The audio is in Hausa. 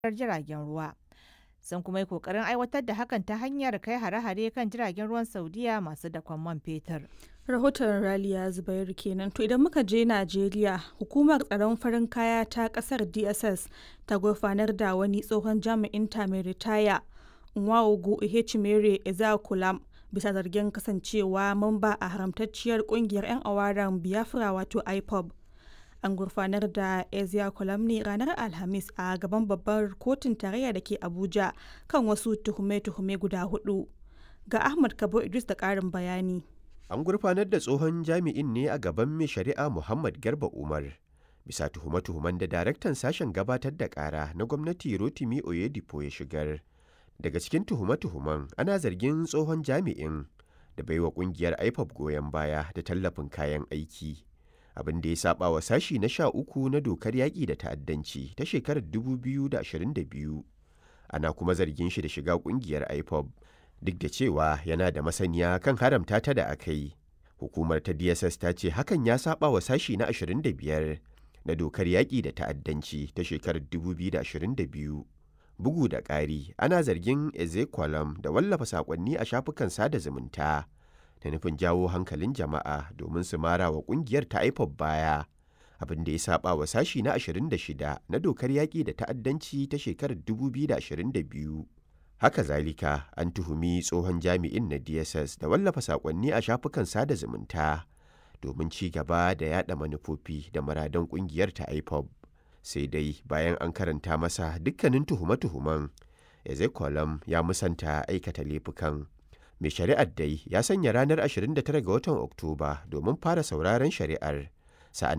jiragen ruwa. Sun kuma yi ƙoƙarin aiwatar da hakan ta hanyar kai hare-hare kan jiragen ruwan Saudiya masu dakon man fetur. rahoton raliya zubairu kenan to idan muka je najeriya hukumar tsaron farin kaya ta kasar dss ta gurfanar da wani tsohon jami'in ta mai ritaya nwaogu ihechimere ezeakulam bisa zargin kasancewa mamba a haramtacciyar kungiyar 'yan awaran biafra wato ipob an gurfanar da ezeakulam ne ranar alhamis a gaban babbar kotun tarayya da ke abuja kan wasu tuhume-tuhume guda hudu ga ahmad kabo idris da karin bayani An gurfanar da tsohon jami'in ne a gaban mai shari'a Muhammad Garba Umar. Bisa tuhume-tuhumen da daraktan sashen gabatar da ƙara na gwamnati Rotimi Oyedipo ya shigar. Daga cikin tuhume-tuhumen ana zargin tsohon jami'in da baiwa ƙungiyar IPOP goyon baya da tallafin kayan aiki. Abin da ya saba wa sashi na sha uku na dokar yaƙi da ta'addanci ta shekarar 2022. Ana kuma zargin shi da shiga ƙungiyar IPOP duk da cewa yana da masaniya kan haramta ta da aka yi. Hukumar ta DSS ta ce hakan ya saba wa sashi na 25 na dokar yaƙi da ta'addanci ta shekarar 2022. Bugu da ƙari, ana zargin Ezekwalam da wallafa saƙonni a shafukan sada zumunta da nufin jawo hankalin jama'a domin su mara wa ƙungiyar ta IPOB baya. Abin da ya saba wa sashi na 26 na dokar yaƙi da ta'addanci ta shekarar 2022. Haka zalika an tuhumi tsohon jami'in na DSS da wallafa saƙonni a shafukan sada zumunta domin ci gaba da yada manufofi da muradan ƙungiyar ta IPOB. Sai dai bayan an karanta masa dukkanin tuhume-tuhumen, Ezekolam ya musanta aikata laifukan. Mai shari'ar dai ya sanya ranar 29 ga watan Oktoba domin fara sauraron shari'ar. Sa'an